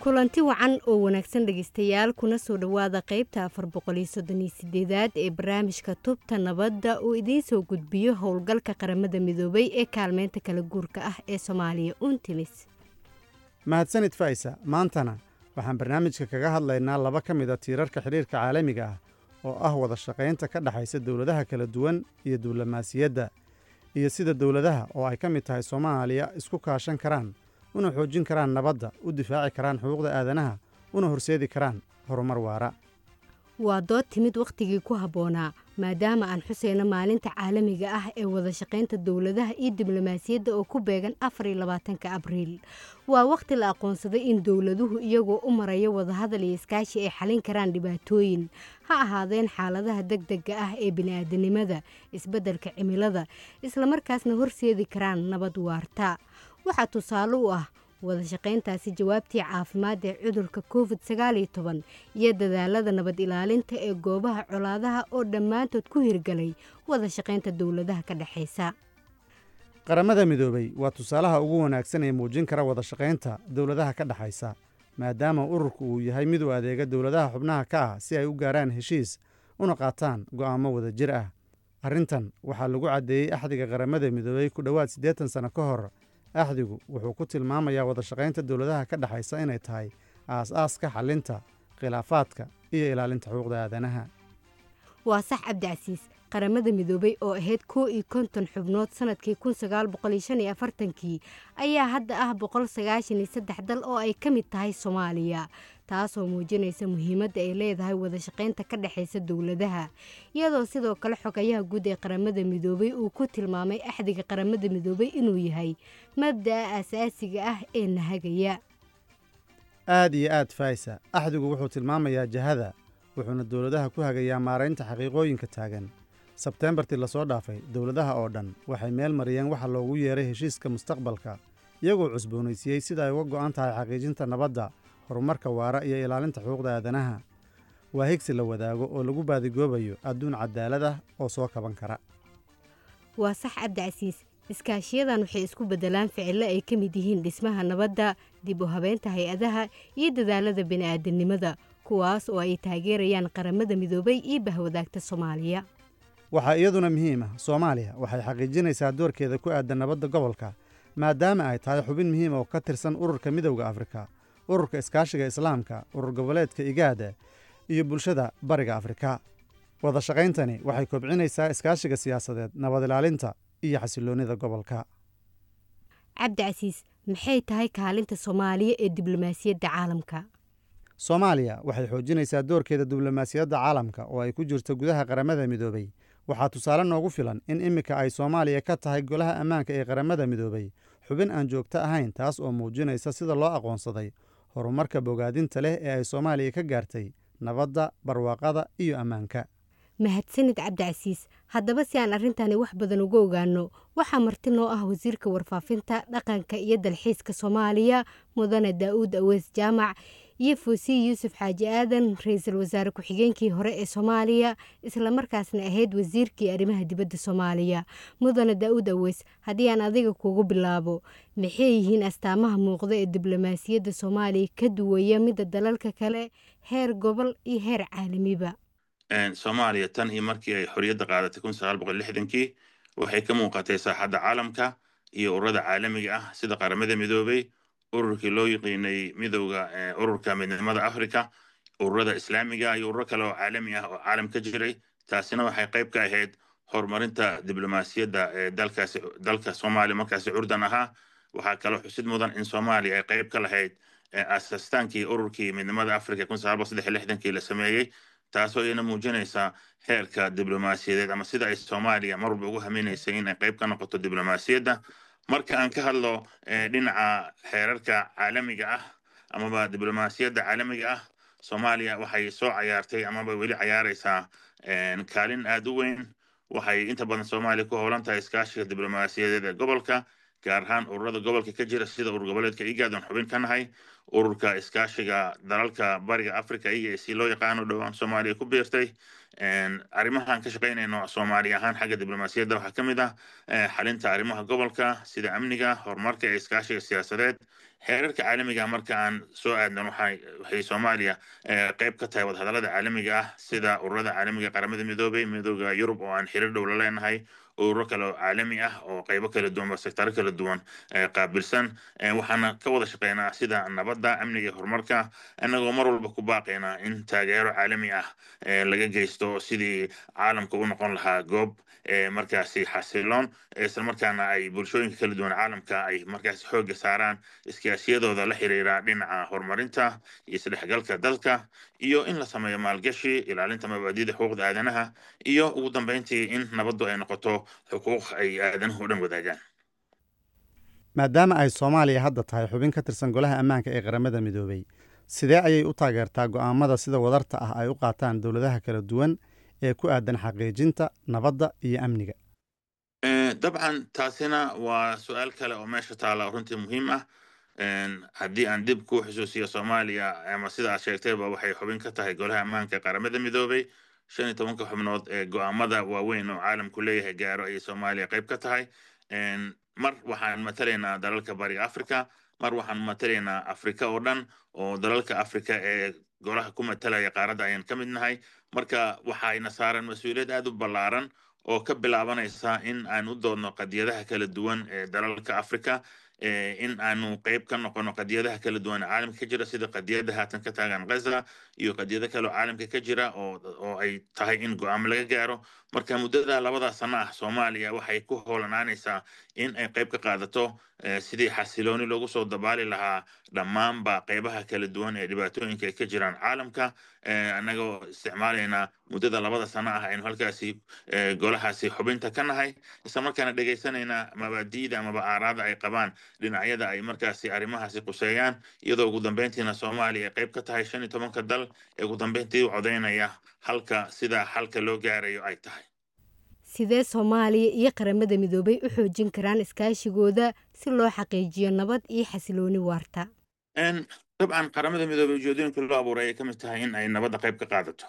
kulanti wacan oo wanaagsan dhegaystayaal kuna soo dhowaada qaybta afar boqoliyo soddoniyo sideedaad ee barnaamijka tubta nabadda uu idiin soo gudbiyo howlgalka qaramada midoobay ee kaalmeynta kala guurka ah ee soomaaliya untimis mahadsanid faysa maantana waxaan barnaamijka kaga hadlaynaa laba ka mid a tiirarka xidhiirka caalamiga ah oo ah wada shaqaynta ka dhexaysa dowladaha kala duwan iyo diblomaasiyadda iyo sida dowladaha oo ay ka mid tahay soomaaliya isku kaashan karaan una xoojin karaan nabadda u difaaci karaan xuquuqda aadanaha una horseedi karaan horumar waara waa dood timid wakhtigii ku habboonaa maadaama aan xuseyno maalinta caalamiga ah ee wada shaqaynta dowladaha iyo diblomaasiyadda oo ku beegan afar iyo labaatanka abriil waa wakhti la aqoonsaday in dowladuhu iyagoo u maraya wadahadal iyo iskaashi ay xalin karaan dhibaatooyin ha ahaadeen xaaladaha deg dega ah ee bini'aadanimada isbeddelka cimilada islamarkaasna horseedi karaan nabad waarta waxaa tusaale u ah wada shaqayntaasi jawaabtii caafimaad ee cudurka covid sagaaliyo toban iyo dadaalada nabad ilaalinta ee goobaha colaadaha oo dhammaantood ku hirgalay wada shaqaynta dowladaha ka dhexaysa qaramada midoobay waa tusaalaha ugu wanaagsan ee muujin kara wada shaqaynta dowladaha ka dhexaysa maadaama ururku uu yahay mid u adeega dowladaha xubnaha ka ah si ay u gaaraan heshiis una qaataan go'aamo wada jir ah arrintan waxaa lagu caddeeyey axdiga qaramada midoobay ku dhowaad siddeetan sanno ka hor axdigu wuxuu ku tilmaamayaa wada shaqaynta dowladaha ka dhexaysa inay tahay aas-aaska xallinta khilaafaadka iyo ilaalinta xuquuqda aadanaha waa sax cabdicasiis qaramada midoobay oo ahayd kow iyo konton xubnood sanadkii kun sagaal boqoliyo shan iyo afartankii ayaa hadda ah boqol sagaashan iyo saddex dal oo ay ka mid tahay soomaaliya taasoo muujinaysa muhiimadda ay leedahay wada shaqaynta ka dhexaysa dowladaha iyadoo sidoo kale xogayaha guud ee qaramada midoobay uu ku tilmaamay axdiga qaramada midoobay inuu yahay mabda'a asaasiga ah ee nahagaya aad iyo aad faysa axdigu wuxuu tilmaamayaa jahada wuxuuna dowladaha ku hagayaa maaraynta xaqiiqooyinka taagan sebteembartii lasoo dhaafay dowladaha oo dhan waxay meel mariyeen waxa loogu yeeray heshiiska mustaqbalka iyagoo cusboonaysiiyey sida ay uga go'an tahay xaqiijinta nabadda horumarka waara iyo ilaalinta xuquuqda aadanaha waa higsi la wadaago oo lagu baadigoobayo adduun cadaalad ah oo soo kaban kara waa sax cabdicasiis iskaashiyadan waxay isku beddelaan ficillo ay ka mid yihiin dhismaha nabadda dib u habeynta hay-adaha iyo dadaalada bini'aadanimada kuwaas oo ay taageerayaan qaramada midoobay iyo bahwadaagta soomaaliya waxaa iyaduna muhiim ah soomaaliya waxay xaqiijinaysaa doorkeeda ku aadan nabadda gobolka maadaama ay tahay xubin muhiim oo ka tirsan ururka midowda afrika ururka iskaashiga islaamka urur goboleedka igaada iyo bulshada bariga afrika wada shaqayntani waxay kobcinaysaa iskaashiga siyaasadeed nabad ilaalinta iyo xasiloonnida gobolka cabdicasiis maxay tahay kaalinta soomaaliya ee diblomaasiyadda caalamka soomaaliya waxay xoojinaysaa doorkeeda diblomaasiyadda caalamka oo ay ku jirto gudaha qaramada midoobay waxaa tusaale noogu filan in iminka ay soomaaliya ka tahay golaha ammaanka ee qaramada midoobay xubin aan joogto ahayn taas oo muujinaysa sida loo aqoonsaday horumarka bogaadinta leh ee ay soomaaliya ka gaartay nabadda barwaaqada iyo ammaanka mahadsanid cabdicasiis haddaba si aan arrintani wax badan uga ogaano waxaa marti noo ah wasiirka warfaafinta dhaqanka iyo dalxiiska soomaaliya mudane daa'uud aweys jaamac iyo fuusiyi yuusuf xaaji aadan ra-iisul wasaare ku-xigeenkii hore ee soomaaliya islamarkaasna ahayd wasiirkii arrimaha dibadda soomaaliya mudane daa'uud aweys haddii aan adiga kugu bilaabo maxay yihiin astaamaha muuqda ee diblomaasiyadda soomaaliya ka duwaya midda dalalka kale heer gobol iyo heer caalamiba soomaaliya tan iyo markii ay xorriyadda qaadatay kun sagaal boqol lixdankii waxay ka muuqatay saaxadda caalamka iyo ururada caalamiga ah sida qaramada midoobay ururkii loo yiqiinay midowda ururka midnimada africa ururada islaamiga iyo ururo kale oo caalami ah oo caalam ka jiray taasina waxay qayb ka ahayd horumarinta diblomaasiyadda dalkaasi dalka soomaaliya markaasi curdan ahaa waxaa kaloo xusid mudan in soomaaliya ay qayb ka lahayd aasastaankii ururkii midnimada africa kun sagaal boqol saddex lixdankii la sameeyey taasoo iyana muujinaysa heerka diblomaasiyadeed ama sida ay soomaaliya mar walba ugu haminaysay in ay qayb ka noqoto diblomaasiyadda marka aan ka hadlo dhinaca xeerarka caalamiga ah amaba diblomaasiyadda caalamiga ah soomaaliya waxay soo cayaartay amaba weli cayaaraysaa kaalin aad u weyn waxay inta badan soomaaliya ku howlan tahay iskaashiga diblomaasiyadeed ee gobolka gaar ahaan ururada gobolka ka jira sida urur goboleedka igaad aan xubin ka nahay ururka iskaashiga dalalka bariga africa e a c loo yaqaano dhowaan soomaaliya ku biirtay arrimahaan ka shaqaynayno soomaali ahaan xagga diblomaasiyadda waxaa ka mid ah xalinta arrimaha gobolka sida amniga horumarka ee iskaashiga siyaasadeed xeerarka caalamiga marka aan soo aadnan waxay soomaaliya qayb ka tahay wadahadallada caalamiga ah sida ururada caalamiga qaramada midoobay midooda yurub oo aan xiriir dhow la leenahay ururo kale oo caalami ah oo qaybo kala duwan ba sektaro kala duwan qaabilsan waxaana ka wada shaqeynaa sida nabadda amniga horumarka annagoo mar walba ku baaqaynaa in taageero caalami ah laga geysto sidii caalamka u noqon lahaa goob markaasi xasiloon islamarkaana ay bulshooyinka kala duwan caalamka ay markaasi xoogga saaraan iskaashiyadooda la xiriira dhinaca horumarinta iyo isdhexgalka dalka iyo in la sameeyo maalgashi ilaalinta mabaadida xuquuqda aadanaha iyo ugu dambeyntii in nabaddu ay noqoto xuquuq ay aadanuhu o dhan wadaagaan maadaama ay soomaaliya hadda tahay xubin ka tirsan golaha ammaanka ee qaramada midoobey sidee ayay u taageertaa go'aamada sida wadarta ah ay u qaataan dowladaha kala duwan ee ku aadan xaqiijinta nabadda iyo amniga dabcan taasina waa su-aal kale oo meesha taala runtii muhiim ah haddii aan dib ku xusuusiyo soomaaliya ama sida aad sheegtayba waxay xubin ka tahay golaha ammaanka qaramada midoobey shan iyo tobanka xubnood ee go'aamada waaweyn oo caalamku leeyahay gaaro ayay soomaaliya qayb ka tahay mar waxaan matalaynaa dalalka bariga africa mar waxaan matalaynaa afrika oo dhan oo dalalka afrika ee golaha ku matalaya qaaradda ayaan ka mid nahay marka waxayna saaran mas-uuliyad aad u ballaaran oo ka bilaabanaysa in aan u doodno qadiyadaha kala duwan ee dalalka africa in aanu qayb ka noqono qadiyadaha kala duwan caalamka ka jira sida qadiyada haatan ka taagan gaza iyo qadiyado kale oo caalamka ka jira oo ay tahay in go-aamo laga gaaro marka muddada labada sano ah soomaaliya waxay ku hoolanaanaysaa in ay qayb ka qaadato sidii xasilooni loogu soo dabaali lahaa dhammaanba qaybaha kala duwan ee dhibaatooyinka ay ka jiraan caalamka annagoo isticmaalaynaa muddada labada sano ah aynu halkaasi golahaasi xubinta ka nahay islamarkaana dhegaysanayna mabaadi'da amaba aaraada ay qabaan dhinacyada ay markaasi arrimahaasi quseeyaan iyadoo ugu dambeyntiina soomaaliya ay qayb ka tahay shan iyo tobanka dal ee ugu dambeyntii u codaynaya halka sida xalka loo gaarayo ay tahay sidee soomaaliya iyo qaramada midoobay u xoojin karaan iskaashigooda si loo xaqiijiyo nabad iyo xasilooni waarta dabcan qaramada midoobey ujeedooyinka loo abuuray ay ka mid tahay in ay nabadda qayb ka qaadato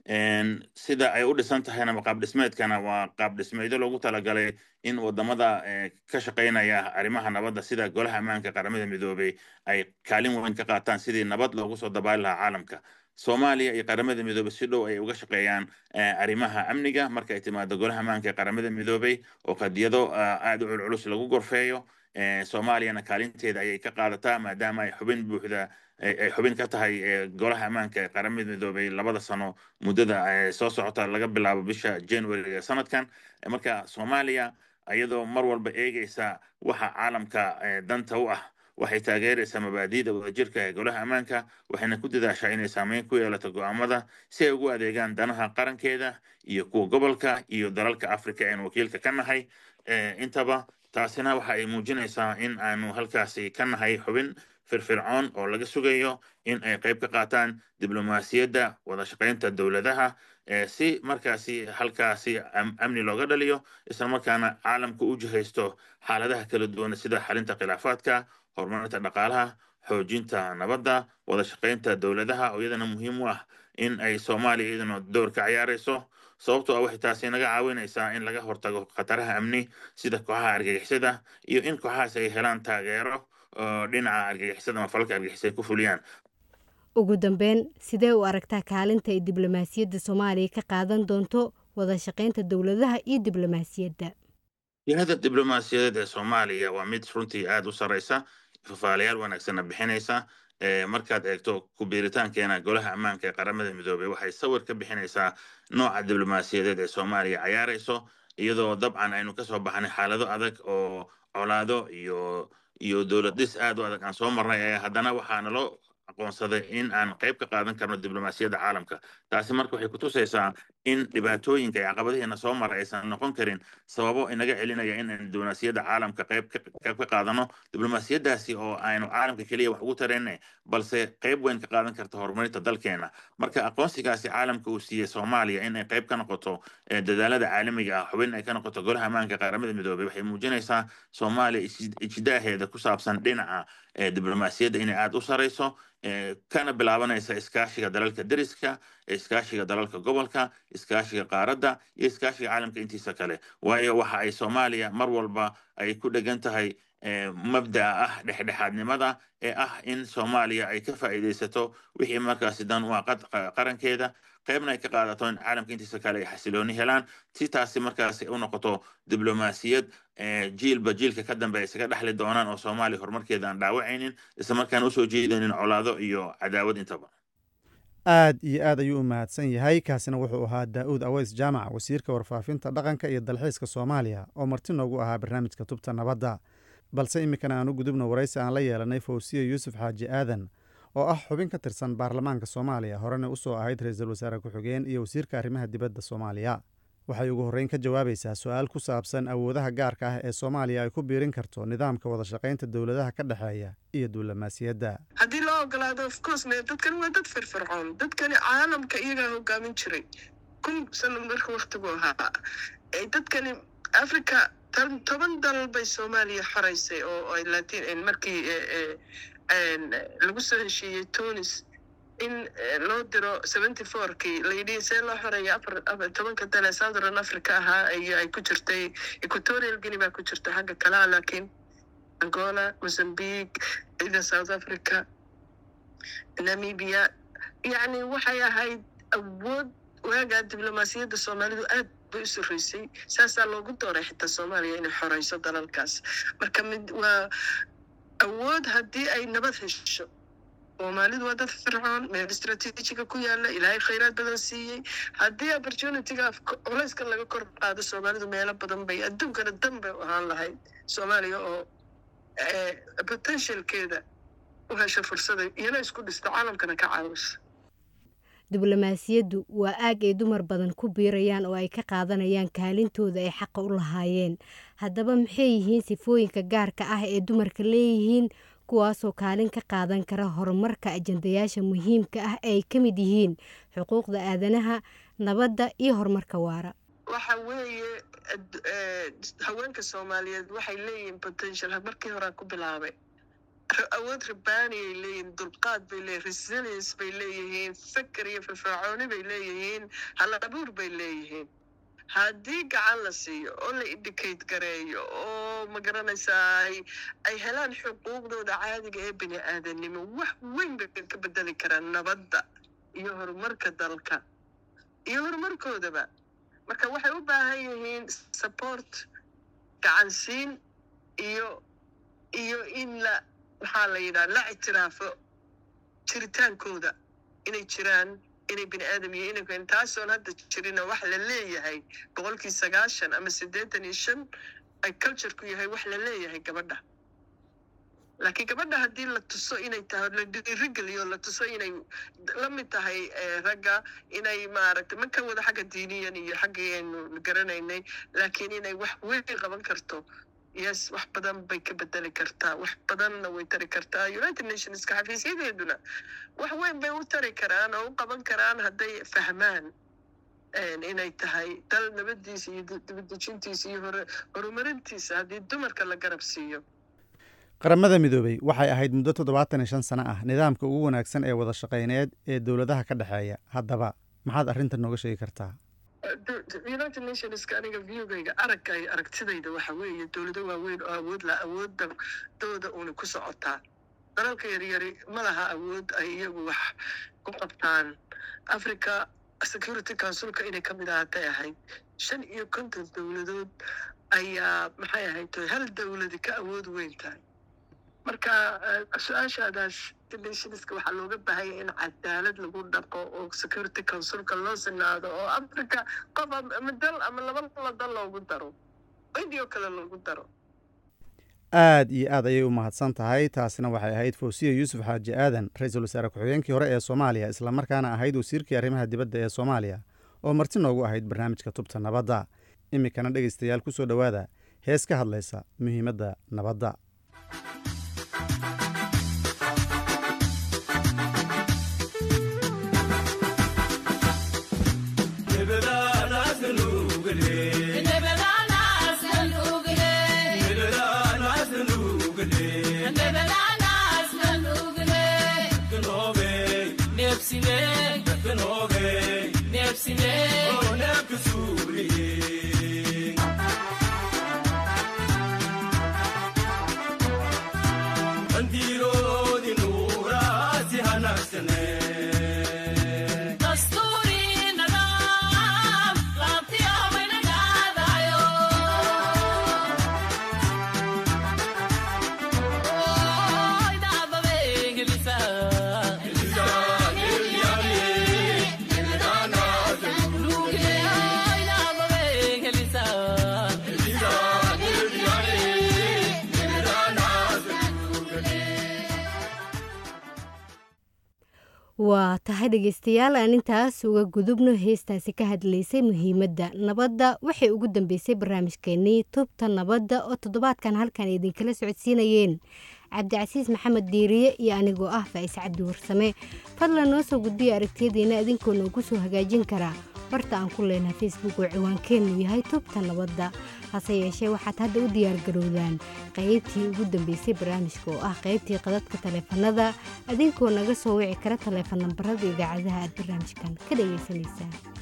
sida ay u dhisan tahayna qaab dhismeedkana waa qaab dhismeedyo loogu talagalay in wadamada ka shaqaynaya arrimaha nabadda sida golaha ammaanka qaramada midoobey ay kaalin weyn ka qaataan sidii nabad loogu soo dabaali lahaa caalamka soomaaliya iyo qaramada midoobey si dhow ay uga shaqeeyaan arrimaha amniga marka ay timaado golaha ammaanka ee qaramada midoobey oo qadiyado aad u culculus lagu gorfeeyo soomaaliyana kaalinteeda ayay ka qaadataa maadaama ay xubin buuxda ay xubin ka tahay golaha ammaanka ee qaramada midoobey labada sano muddada soo socota laga bilaabo bisha january ee sanadkan marka soomaaliya iyadoo mar walba eegeysa waxa caalamka danta u ah waxay taageeraysaa mabaadi'da wadajirka ee golaha ammaanka waxayna ku dadaashaa inay saameyn ku yeelato go'aamada si ay ugu adeegaan danaha qarankeeda iyo kuwa gobolka iyo dalalka africa ean wakiilka ka nahay intaba taasina waxa ay muujinaysaa in aanu halkaasi ka nahay xubin firfircoon oo laga sugayo in ay qayb ka qaataan diblomaasiyadda wada shaqaynta dowladaha si markaasi halkaasi amni looga dhaliyo islamarkaana caalamka u jihaysto xaaladaha kala duwan sida xalinta khilaafaadka horumarinta dhaqaalaha xoojinta nabadda wada shaqaynta dowladaha oo iyadana muhiim u ah in ay soomaaliya iyadana door ka ciyaarayso sababtoo ah waxay taasi naga caawinaysaa in laga hortago khataraha amni sida kooxaha argagixisada iyo in kooxahaas ay helaan taageero dhinaca argagixisada ama falalka argagixisada ku fuliyaan ugu dambeyn sidee u aragtaa kaalinta ay diblomaasiyadda soomaaliya ka qaadan doonto wada shaqaynta dowladaha iyo diblomaasiyadda jihada diblomaasiyadeed ee soomaaliya waa mid runtii aada u sarreysa fafaalayaal wanaagsanna bixinaysa markaad eegto kubiiritaankeena golaha ammaanka ee qaramada midoobey waxay sawir ka bixinaysaa nooca diblomaasiyadeed ee soomaaliya cayaarayso iyadoo dabcan aynu kasoo baxnay xaalado adag oo colaado iyo iyo dowlad dhis aad u adag aan soo marnay ee haddana waxaa naloo aqoonsaday in aan qayb ka qaadan karno diblomaasiyadda caalamka taasi marka waxay kutusaysaa in dhibaatooyinka iyo caqabadihiina soo mara aysan noqon karin sababo inaga celinaya in aan diblomaasiyadda caalamka qayb ka qaadano diblomaasiyaddaasi oo aynu caalamka keliya wax ugu tarayna balse qayb weyn ka qaadan karta horumarinta dalkeena marka aqoonsigaasi caalamka uu siiyey soomaaliya in ay qayb ka noqoto dadaalada caalamiga ah xubin ay ka noqoto golaha ammaanka qaramada midoobey waxay muujinaysaa soomaaliya ijtidaaheeda ku saabsan dhinaca diblomaasiyadda inay aada u sarayso kana bilaabanaysa iskaashiga dalalka deriska iskaashiga dalalka gobolka iskaashiga qaaradda iyo iskaashiga caalamka intiisa kale waayo waxa ay soomaaliya mar walba ay ku dhegan tahay mabda'a ah dhexdhexaadnimada ee ah in soomaaliya ay ka faa'iidaysato wixii markaasi dan u ah qarankeeda qaybna ay ka qaadato in caalamka intiisa kale ay xasilooni helaan si taasi markaasi u noqoto diblomaasiyad jiilba jiilka ka dambe isaga dhexli doonaan oo soomaaliya horumarkeeda aan dhaawacaynin isla markaana usoo jeedaynin colaado iyo cadaawad intaba aad iyo aad ayuu u mahadsan yahay kaasina wuxuu ahaa daa'uud aweys jaamac wasiirka warfaafinta dhaqanka iyo dalxiiska soomaaliya oo marti noogu ahaa barnaamijka tubta nabadda balse iminkana aan u gudubno waraysi aan la yeelanay fawsiya yuusuf xaaji aadan oo ah xubin ka tirsan baarlamaanka soomaaliya horena usoo ahayd ra-iisul wasaare ku-xigeen iyo wasiirka arrimaha dibadda soomaaliya waxay ugu horreyn ka jawaabaysaa su-aal ku saabsan awoodaha gaarka ah ee soomaaliya ay ku biirin karto nidaamka wada shaqaynta dowladaha ka dhexeeya iyo diblomaasiyadda haddii loo ogolaado of course dadkani waa dad firfircoon dadkani caalamka iyagaa hogaamin jiray kun sano marka waktigu ahaa dadkani africa toban dalal bay soomaaliya xoraysay oo ay latin markii lagu soo heshiiyey tunis in loo diro seventy fourkii layidhi see loo xoreeya afar tobanka dale southern africa ahaa ay ku jirtay equatorial guinea baa ku jirta xagga kalea laakiin angola mozambique ida south africa namibia yacni waxay ahayd awood waagaa diblomaasiyadda soomaalidu aad bay u soreysay saasaa loogu dooray xitaa soomaaliya inay xoreyso dalalkaas marka mid waa awood haddii ay nabad hesho soomaalidu waa dad fircoon meel istraatiijiga ku yaala ilaahay khayraad badan siiyey haddii opportunityga culayska laga kor qaado soomaalidu meelo badan bay adduunkana dan bay u ahaan lahayd soomaaliya oo potentialkeeda u hesho fursada iyana isku dhista caalamkana ka caawisa diblomaasiyaddu waa aag ay dumar badan ku biirayaan oo ay ka qaadanayaan kaalintooda ay xaqa u lahaayeen haddaba maxay yihiin sifooyinka gaarka ah ee dumarka leeyihiin kuwaasoo kaalin ka qaadan kara horumarka ajandayaasha muhiimka ah ee ay ka mid yihiin xuquuqda aadanaha nabadda iyo horumarka waara waxa weeye haweenka soomaaliyeed waxay leeyihiin potential markii horaa ku bilaabay awood rabaani ay leeyihiin dulqaad bay leeyihin resilience bay leeyihiin feker iyo firfircooni bay leeyihiin halabuur bay leeyihiin haddii gacan la siiyo oo la indicate gareeyo oo magaranaysaa ay helaan xuquuqdooda caadiga ee bini aadanimo wax weyn bay ka bedeli karaan nabadda iyo horumarka dalka iyo horumarkoodaba marka waxay u baahan yihiin support gacansiin iyo iyo in la maxaa la yidhaha la ictiraafo jiritaankooda inay jiraan inay bini aadam iyo inay taasoon hadda jirina wax la leeyahay boqolkii sagaashan ama siddeetan iyo shan ay cultureku yahay wax la leeyahay gabadha laakiin gabadha haddii la tuso inay tahay la dhiirigeliyo la tuso inay la mid tahay ragga inay maaragtay ma ka wada xagga diiniyan iyo xaggii aynu garanaynay laakiin inay wax weyn qaban karto yes wax badan bay ka bedeli kartaa wax badanna way tari kartaa united nationska xafiisyadeeduna wax weyn bay u tari karaan oo u qaban karaan hadday fahmaan inay tahay dal nabadiisa iyo dibadejintiisa iyo horumarintiisa haddii dumarka la garab siiyo qaramada midoobey waxay ahayd muddo toddobaatan iyo shan sano ah nidaamka ugu wanaagsan ee wada shaqayneed ee dowladaha ka dhexeeya haddaba maxaad arrinta nooga sheegi kartaa united nationska aniga viewgayga aragga iyo aragtidayda waxa weeye dowlado waaweyn oo awood la awoodda dooda uuna ku socotaa dalalka yaryari ma laha awood ay iyagu wax ku qabtaan africa security councilka inay ka mid ahaatay ahayd shan iyo konton dowladood ayaa maxay ahayd hal dowladi ka awood weyn tahay marka su-aashaadaas nationska waxaa looga baahanya in cadaalad lagu dhaqo oo security councilka loo sinaado oo africa qof ama dal ama laba la dal loogu daro indio kale loogu daro aad iyo aad ayay u mahadsan tahay taasina waxay ahayd fawsiya yuusuf xaaji aadan ra-iisul wasaare ku-xigeenkii hore ee soomaaliya islamarkaana ahayd wasiirkii arrimaha dibadda ee soomaaliya oo marti noogu ahayd barnaamijka tubta nabadda iminkana dhegaystayaal ku soo dhowaada hees ka hadlaysa muhiimadda nabadda waa tahay dhegeystayaal aan intaas uga gudubno heestaasi ka hadlaysay muhiimadda nabadda waxay ugu dambeysay barnaamijkeenii tubta nabadda oo toddobaadkan halkan idinkala socodsiinayeen cabdicasiis maxamed diiriye iyo anigoo ah faa'is cabdi warsame fadlan noo soo gudbiya aragtiyadiina idinkoo noogu soo hagaajin karaa barta aan ku leenahay facebook oo ciwaankeennu yahay tubta nabadda hase yeeshee waxaad hadda u diyaargarowdaan qaybtii ugu dambeysay barnaamijka oo ah qaybtii qadadka taleefanada idinkoo naga soo wici kara taleefan nambarada idaacadaha aad barnaamijkan ka dhagaysanaysaan